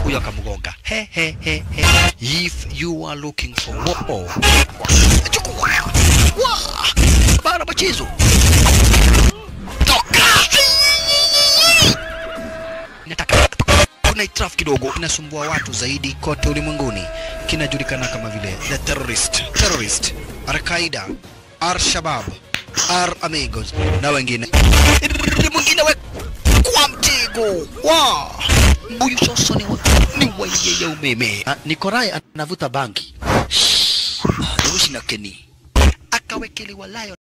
huyo akamgonga he he he he if you are looking for war chukua Wah! bara machezo toka nataka kuna itrafu kidogo inasumbua watu zaidi kote ulimwenguni kinajulikana kama vile the terrorist terrorist al-qaida al-shabab al amigos na wengine Rrrr, mwingine we kwa mtego wa huyu sasa ni wa, ni wa yeye umeme Ah, Nikorai anavuta bangi Shh, Rushi na Keni akawekelewa layo